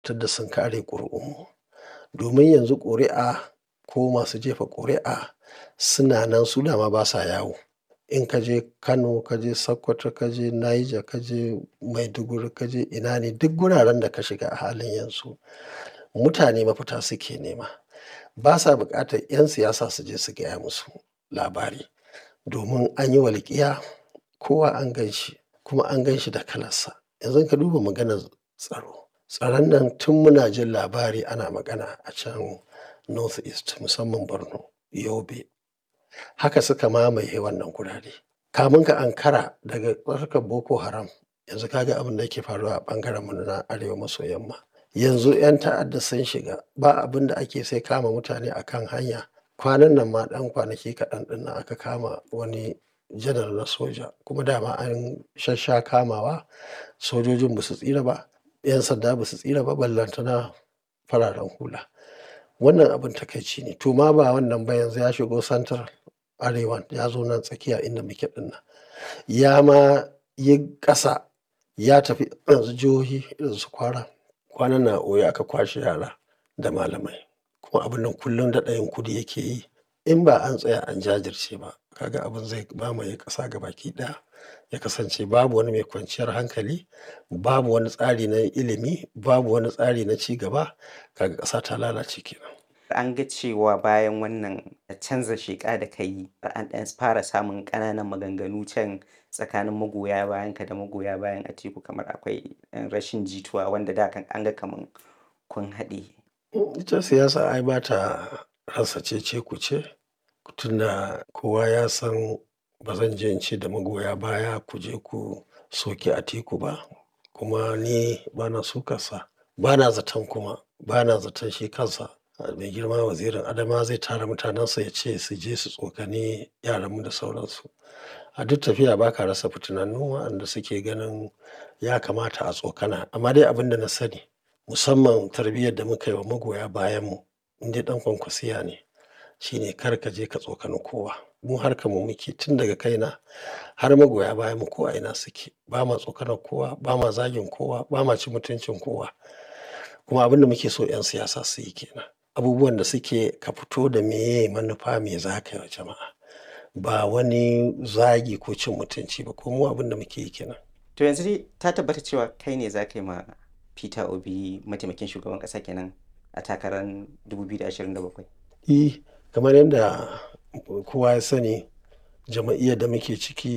da sun kare ƙuri'unmu. Domin yanzu ƙuri'a ko masu jefa ƙuri'a suna nan su dama basa yawo. In ka je Kano, ka je Sokoto, ka je Niger, ka je Maiduguri, ka je ina ne duk guraren da ka shiga a halin yanzu, mutane mafita suke nema. Basa buƙatar 'yan siyasa su je su gaya musu labari. Domin an yi walƙiya, kowa an gan shi kuma an gan shi da kalarsa. Yanzu ka duba maganar tsaro. Tsaron nan tun muna jin labari ana magana a can North East musamman Borno, Yobe. Haka suka mamaye wannan gurare. Kamun ka ankara daga harkar Boko Haram, yanzu ka ga abin da yake faruwa a ɓangaren mu na arewa maso yamma. Yanzu 'yan ta'adda sun shiga, ba abin da ake sai kama mutane a kan hanya. Kwanan nan ma ɗan kwanaki kaɗan ɗin nan aka kama wani janar na soja kuma dama an shassha kamawa. Sojojin ba su tsira ba, 'yan sanda ba su tsira ba, ballantana fararen hula. Wannan abin takaici ne. To ma ba wannan ba yanzu ya shigo central arewan, ya zo nan tsakiya inda muke ɗin nan. Ya ma yi ƙasa, ya tafi yanzu jihohi irin su Kwara. Kwanan nan a Oyo aka kwashe yara da malamai. Kuma abun nan kullum daɗa yin kudi yake yi. In ba an tsaya an jajirce ba, ka ga abin zai mamaye ƙasa gabaki ɗaya. Ya kasance babu wani mai kwanciyar hankali, babu wani tsari na ilimi, babu wani tsari na ci gaba. Kaga ƙasa ta lalace kenan. An ga cewa bayan wannan canza sheƙa da ka yi, an ɗan fara samun ƙananan maganganu can tsakanin magoya bayanka da magoya bayan Atiku kamar akwai rashin jituwa wanda da kan an ga kaman kun haɗe. Ita siyasa ai ba ta rasa cece-kuce. Tunda kowa ya san ba zan je in ce da magoya baya ku je ku soki Atiku ba. Kuma ni bana sukarsa. Bana zaton kuma, bana zaton shi kansa mai girma wazirin Adamawa zai tara mutanensa ya ce su je su tsokani yaranmu da sauransu. A duk tafiya ba ka rasa fitinannu waɗanda suke ganin ya kamata a tsokana. Amma dai abin da na sani, musamman tarbiyyar da muka yi wa magoya bayanmu, in dai ɗan kwankwasiya ne, shine kar ka je ka tsokani kowa. Mu harkar mu muke tun daga kaina har magoya bayanmu ko a ina suke. Ba ma tsokanar kowa, ba ma zagin kowa, ba ma cin mutuncin kowa. Kuma abin da muke so 'yan siyasa su yi ke nan. Abubuwan da suke ka fito da meye manufa me za ka yi wa jama'a. Ba wani zagi ko cin mutunci ba. Ko mu abin da muke yi ke nan. To yanzu dai ta tabbata cewa kai ne za ka yi ma Peter Obi mataimakin shugaban ƙasa kenan a takarar 2027? E, kamar yadda kowa ya sani, jama'iyyar da muke ciki